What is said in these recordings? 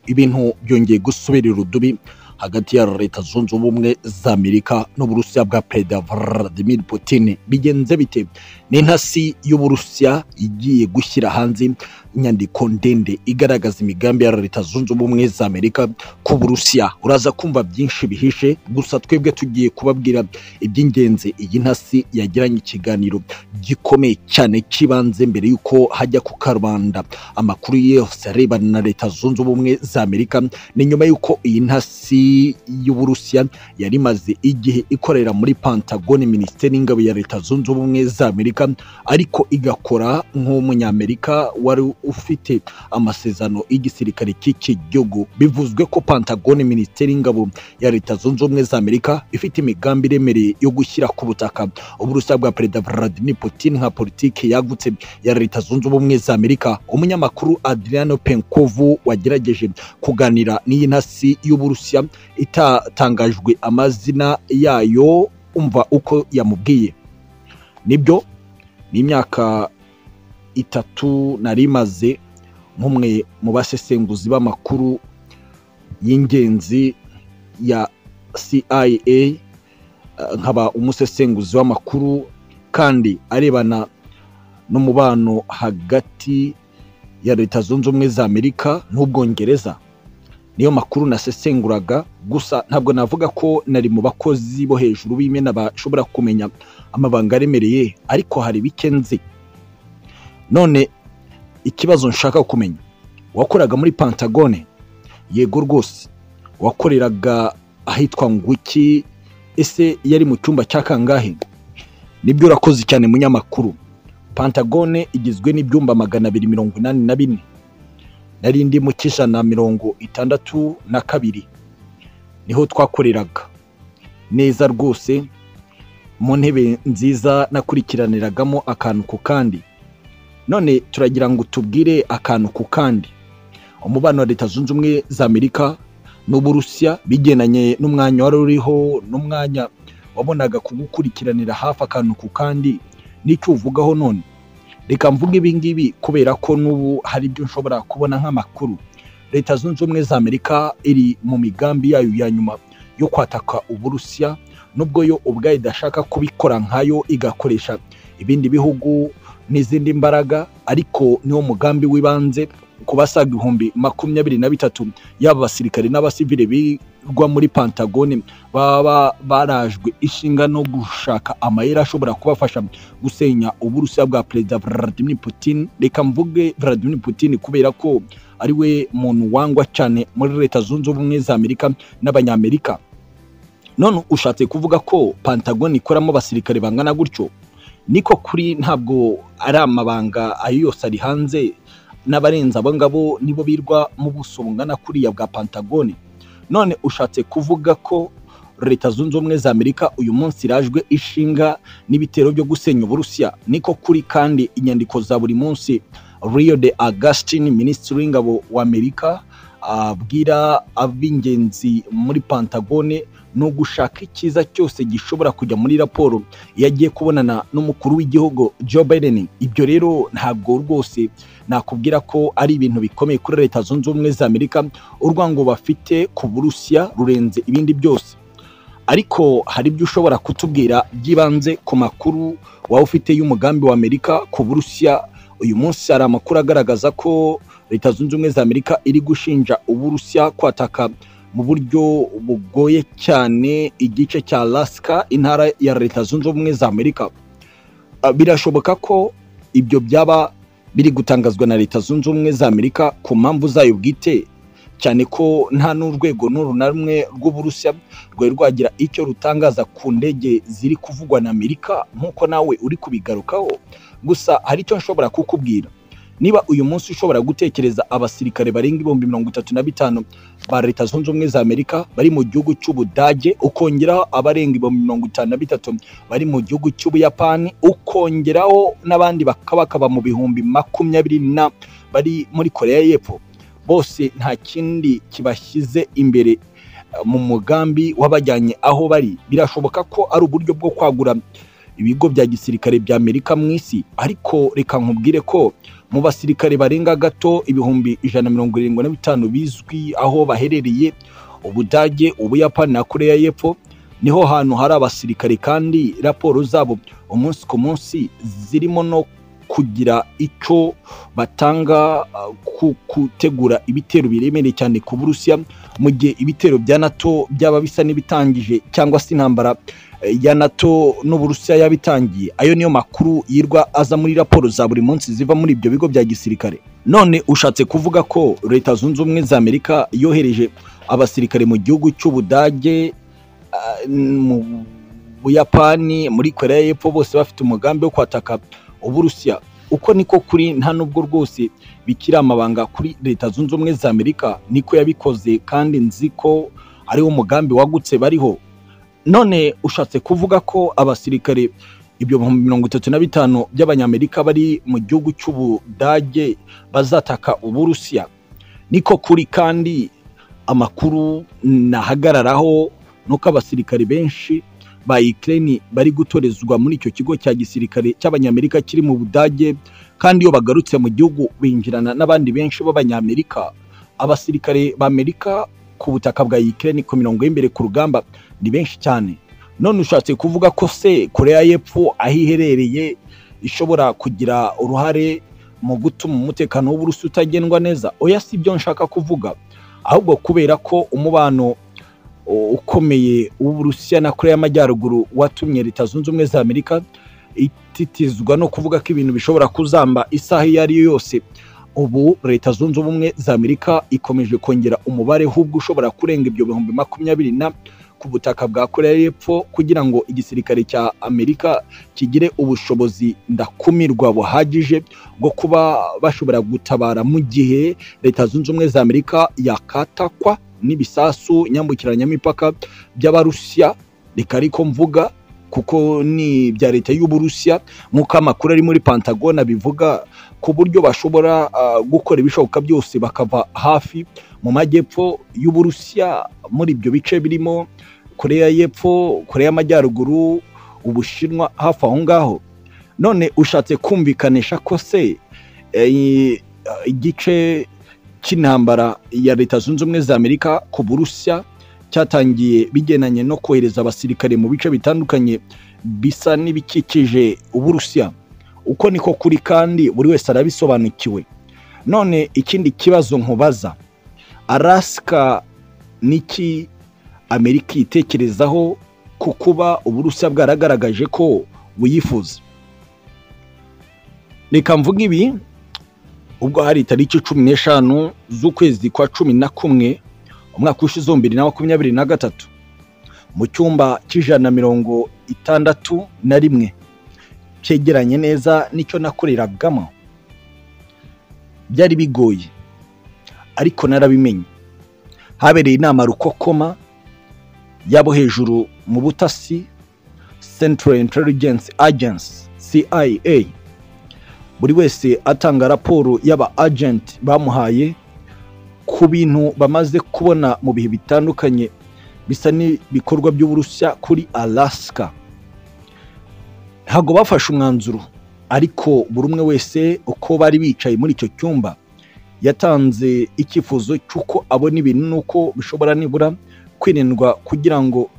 ibintu byongeye gusubira irudubi hagati ya leta zunze ubumwe za amerika n'uburusiya bwa perezida vladimir putin bigenze bite ni intasi y'uburusiya igiye gushyira hanze inyandiko ndende igaragaza imigambi ya leta zunze ubumwe za amerika ku burusiya uraza kumva byinshi bihishe gusa twebwe tugiye kubabwira iby'ingenzi iyi ntasi yagiranye ikiganiro gikomeye cyane cy'ibanze mbere y'uko hajya ku karubanda amakuru yose arebana na leta zunze ubumwe za amerika ni nyuma y'uko iyi ntasi y'uburusiya yari imaze igihe ikorera muri pantagone minisiteri y'ingabo ya leta zunze ubumwe za amerika ariko igakora nk'umunyamerika wari ufite amasezerano y'igisirikare cy'iki gihugu bivuzwe ko pantagone minisiteri y'ingabo ya leta zunze ubumwe za amerika ifite imigambi iremereye yo gushyira ku butaka uburusiya bwa perezida vladimir putin nka politiki yagutse ya leta zunze ubumwe za amerika umunyamakuru adriano penkovu wagerageje kuganira n'iyi ntasi y'uburusiya itatangajwe amazina yayo umva uko yamubwiye nibyo ni imyaka itatu nari imaze nk'umwe mu basesenguzi b'amakuru y'ingenzi ya CIA nkaba umusesenguzi w'amakuru kandi arebana n'umubano hagati ya leta zunze ubumwe za amerika n'ubwongereza niyo makuru nasesenguraga gusa ntabwo navuga ko nari mu bakozi bo hejuru b'imena bashobora kumenya amabanga aremereye ariko hari bike nzi none ikibazo nshaka kumenya wakoraga muri pantagone yego rwose wakoreraga ahitwa nguki ese yari mu cyumba cya kangahe nibyo urakoze cyane munyamakuru pantagone igizwe n'ibyumba magana abiri mirongo inani na bine nari ndi mu cy'ijana mirongo itandatu na kabiri niho twakoreraga neza rwose mu ntebe nziza nakurikiraniragamo akantu ku kandi none turagira ngo tubwire akantu ku kandi umubano wa leta zunze ubumwe za amerika n'uburusiya bigendanye n'umwanya wari uriho n'umwanya wabonaga kugukurikiranira hafi akantu ku kandi n'icyo uvugaho none reka mvuge ibi ngibi kubera ko n'ubu hari ibyo nshobora kubona nk'amakuru leta zunze ubumwe za amerika iri mu migambi yayo ya nyuma yo kwataka uburusiya nubwo yo ubwayo idashaka kubikora nkayo igakoresha ibindi bihugu n'izindi mbaraga ariko niwo mugambi w'ibanze ku basaga ibihumbi makumyabiri na bitatu yaba abasirikare n'abasivile bigwa muri pantagone baba barajwe ishinga no gushaka amayeri ashobora kubafasha gusenya uburusiya bwa perezida vladimir putin reka mvuge vladimir putin kubera ko ari we muntu wangwa cyane muri leta zunze ubumwe za amerika n'abanyamerika none ushatse kuvuga ko pantagone ikoramo abasirikare bangana gutyo niko kuri ntabwo ari amabanga ayo yose ari hanze n'abarenze abo ngabo nibo birwa mu buso bungana kuriya bwa pantagone none ushatse kuvuga ko leta zunze ubumwe za amerika uyu munsi irajwe ishinga n'ibitero byo gusenya uburusiya niko kuri kandi inyandiko za buri munsi rio de augustin minisitiri w'ingabo wa amerika abwira ab'ingenzi muri pantagone ni ugushaka icyiza cyose gishobora kujya muri raporo iyo agiye kubonana n'umukuru w'igihugu joe biden ibyo rero ntabwo rwose nakubwira ko ari ibintu bikomeye kuri leta zunze ubumwe za amerika urwango bafite ku burusiya rurenze ibindi byose ariko hari ibyo ushobora kutubwira by'ibanze ku makuru waba ufite y'umugambi wa amerika ku burusiya uyu munsi hari amakuru agaragaza ko leta zunze ubumwe za amerika iri gushinja uburusiya kwataka mu buryo bugoye cyane igice cya Alaska intara ya leta zunze ubumwe za amerika birashoboka ko ibyo byaba biri gutangazwa na leta zunze ubumwe za amerika ku mpamvu zayo bwite cyane ko nta n'urwego n'uru na rumwe rw'uburusiya rwari rwagira icyo rutangaza ku ndege ziri kuvugwa na amerika nk'uko nawe uri kubigarukaho gusa hari icyo nshobora kukubwira niba uyu munsi ushobora gutekereza abasirikare barenga ibihumbi mirongo itatu na bitanu ba leta zunze ubumwe za amerika bari mu gihugu cy'ubudage ukongeraho abarenga ibihumbi mirongo itanu na bitatu bari mu gihugu cy'ubuyapani ukongeraho n'abandi bakaba mu bihumbi makumyabiri na bari muri koreya y'epfo bose nta kindi kibashyize imbere mu mugambi wabajyanye aho bari birashoboka ko ari uburyo bwo kwagura ibigo bya gisirikare bya Amerika mu isi ariko reka nkubwire ko mu basirikare barenga gato ibihumbi ijana mirongo irindwi na bitanu bizwi aho baherereye Ubudage, Ubuyapani na Korea y'Epfo niho hantu hari abasirikare kandi raporo zabo umunsi ku munsi zirimo no kugira icyo batanga uh, ku gutegura ibitero biremereye cyane ku Burusiya mu gihe ibitero bya NATO byaba bisa n'ibitangije cyangwa se intambara eh, ya NATO n'Uburusiya yabitangiye ayo niyo makuru yirwa aza muri raporo za buri munsi ziva muri ibyo bigo bya gisirikare none ushatse kuvuga ko leta zunze ubumwe za Amerika yohereje abasirikare mu gihugu cy'Ubudage ah, mu Buyapani muri Korea y'Epfo bose bafite umugambi wo kwataka uburusiya uko niko kuri nta nubwo rwose bikiri amabanga kuri leta zunze ubumwe za amerika niko yabikoze kandi nzi ko ariwo mugambi wagutse bariho none ushatse kuvuga ko abasirikare ibyo bihumbi mirongo itatu na bitanu by'abanyamerika bari mu gihugu cy'ubudage bazataka uburusiya niko kuri kandi amakuru nahagararaho nuko abasirikare benshi ba Ukraine bari gutorezwa muri icyo kigo cya gisirikare cy'abanyamerika kiri mu Budage kandi iyo bagarutse mu gihugu binjirana n'abandi benshi b'abanyamerika abasirikare ba Amerika ku butaka bwa Ukraine ku mirongo y'imbere ku rugamba ni benshi cyane none ushatse kuvuga ko se Korea y'Epfo aho iherereye ishobora kugira uruhare mu gutuma umutekano w'uburusi utagendwa neza oya si byo nshaka kuvuga ahubwo kubera ko umubano ukomeye w'uburusiya na korea y'amajyaruguru watumye leta zunze ubumwe za amerika ititizwa no kuvuga ko ibintu bishobora kuzamba isaha iyo ari yo yose ubu leta zunze ubumwe za amerika ikomeje kongera umubare hubwo ushobora kurenga ibyo bihumbi makumyabiri na ku butaka bwa korea y'epfo kugira ngo igisirikare cya amerika kigire ubushobozi ndakumirwa buhagije bwo kuba bashobora gutabara mu gihe leta zunze ubumwe za amerika yakatakwa n'ibisasu nyambukiranyamipaka by'abarusiya reka ariko mvuga kuko ni ibya leta y'uburusiya nk'uko amakuru ari muri pantagona bivuga ku buryo bashobora uh, gukora ibishoboka byose bakava hafi mu majyepfo y'uburusiya muri ibyo bice birimo korea y'epfo korea y'amajyaruguru ubushinwa hafi aho ngaho none ushatse kumvikanisha ko se eh, igice cy'intambara ya leta zunze ubumwe za amerika ku burusiya cyatangiye bigendanye no kohereza abasirikare mu bice bitandukanye bisa n'ibikikije uburusiya uko niko kuri kandi buri wese arabisobanukiwe none ikindi kibazo nkubaza arasika niki amerika yitekerezaho ku kuba uburusiya bwaragaragaje ko buyifuza reka mvuga ibi ubwo hari itariki cumi n'eshanu z'ukwezi kwa cumi na kumwe umwaka ushize ibihumbi bibiri na makumyabiri na gatatu mu cyumba cy'ijana na mirongo itandatu na rimwe cyegeranye neza n'icyo nakoreragamo byari bigoye ariko narabimenye habereye inama rukokoma y'abo hejuru mu butasi central intelligence agency cia buri wese atanga raporo y'aba agenti bamuhaye ku bintu bamaze kubona mu bihe bitandukanye bisa n'ibikorwa by'uburusiya kuri alasika ntabwo bafashe umwanzuro ariko buri umwe wese uko bari bicaye muri icyo cyumba yatanze icyifuzo cy'uko abona ibintu n'uko bishobora nibura kwirindwa kugira ngo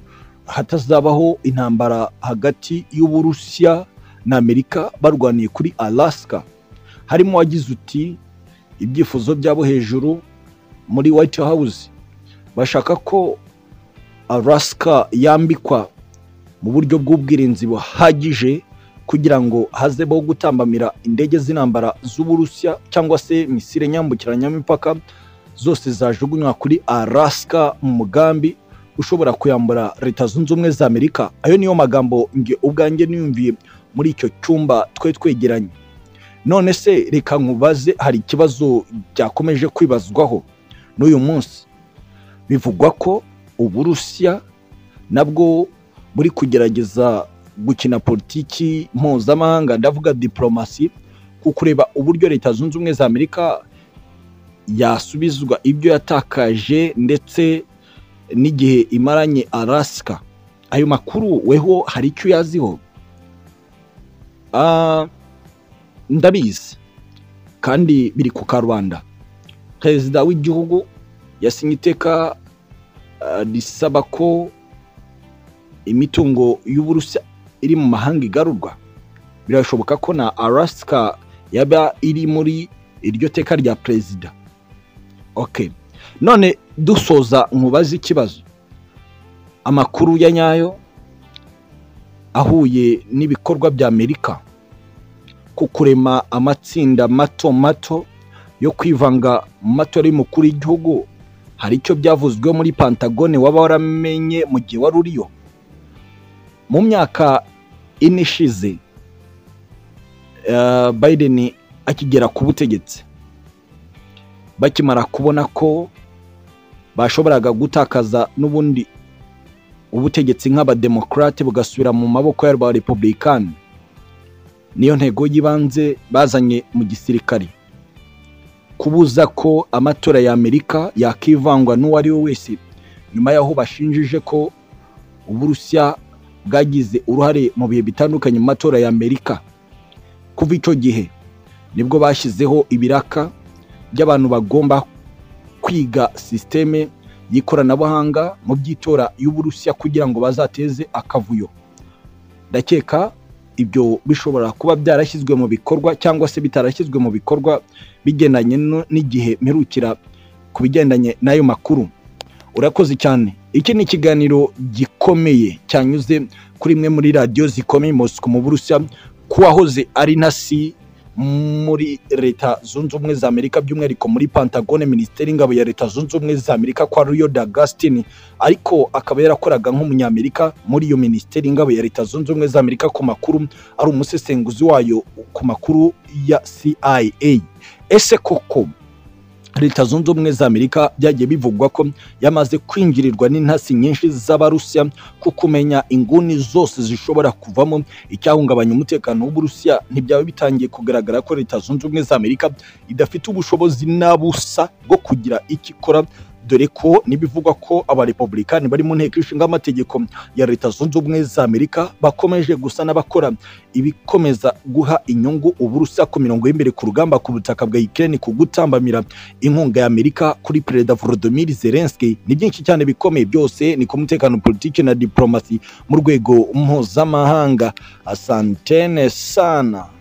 hatazabaho intambara hagati y'uburusiya na amerika barwaniye kuri alasika harimo wagize uti ibyifuzo byabo hejuru muri white house bashaka ko alasika yambikwa mu buryo bw'ubwirinzi buhagije kugira ngo hazeho gutambamira indege z'intambara z'uburusiya cyangwa se misire nyambukiranyamipaka zose zajugunywa kuri alasika mu mugambi ushobora kuyambura leta zunze ubumwe za amerika ayo niyo magambo nge ubwanjye niyumviye muri icyo cyumba twe twegeranye none se reka nkubaze hari ikibazo byakomeje kwibazwaho n'uyu munsi bivugwa ko uburusiya nabwo buri kugerageza gukina politiki mpuzamahanga ndavuga diporomasi ku kureba uburyo leta zunze ubumwe za amerika yasubizwa ibyo yatakaje ndetse n'igihe imaranye arasika ayo makuru weho hari icyo uyaziho Ah, ndabizi kandi biri ku karubanda perezida w'igihugu yasinye iteka ah, risaba ko imitungo y'uburusiya iri mu mahanga igarurwa birashoboka ko na arasika yaba iri muri iryo teka rya perezida okay none dusoza nkubaze ikibazo amakuru ya nyayo ahuye n'ibikorwa bya amerika ku kurema amatsinda mato mato yo kwivanga mu matora y'umukuru w'igihugu hari icyo byavuzweho muri pantagone waba waramenye mu gihe wari uriyo mu myaka ine ishize eh, biden akigera ku butegetsi bakimara kubona ko bashoboraga gutakaza n'ubundi ubutegetsi nk'abademokarate bugasubira mu maboko y'abarepubulikani niyo ntego y'ibanze bazanye mu gisirikare kubuza ko amatora ya amerika yakivangwa n'uwo ari we wese nyuma y'aho bashinjije ko uburusiya bwagize uruhare mu bihe bitandukanye mu matora ya amerika kuva icyo gihe nibwo bashyizeho ibiraka by'abantu bagomba kwiga sisiteme y'ikoranabuhanga mu by'itora y'uburusiya kugira ngo bazateze akavuyo ndakeka ibyo bishobora kuba byarashyizwe mu bikorwa cyangwa se bitarashyizwe mu bikorwa bigendanye no- n'igihe mperukira ku bigendanye n'ayo makuru urakoze cyane iki ni ikiganiro gikomeye cyanyuze kuri imwe muri radiyo zikomeye Moscou mu burusiya kuwahoze ari nasi muri leta zunze ubumwe za amerika by'umwihariko muri pantagone minisiteri y'ingabo ya leta zunze ubumwe za amerika kwa riyo d'agustin ariko akaba yarakoraga nk'umunyamerika muri iyo minisiteri y'ingabo ya leta zunze ubumwe za amerika ku makuru ari umusesenguzi wayo ku makuru ya cia ese koko leta zunze ubumwe za amerika byagiye bivugwa ko yamaze kwinjirirwa n'intasi nyinshi z'abarusiya ku kumenya inguni zose zishobora kuvamo icyahungabanya umutekano w'uburusiya ntibyaba bitangiye kugaragara ko leta zunze ubumwe za amerika idafite ubushobozi n'abusa bwo kugira icyo ikora dore ko n'ibivugwa ko abarepubulikani bari mu nteko ishinga amategeko ya leta zunze ubumwe za amerika bakomeje gusa n'abakora ibikomeza guha inyungu uburusiya ku mirongo y'imbere ku rugamba ku butaka bwa ukraine ku gutambamira inkunga ya amerika kuri perezida volodymyr zelensky ni byinshi cyane bikomeye byose ni ku mutekano politiki na diplomasi mu rwego mpuzamahanga asantene sana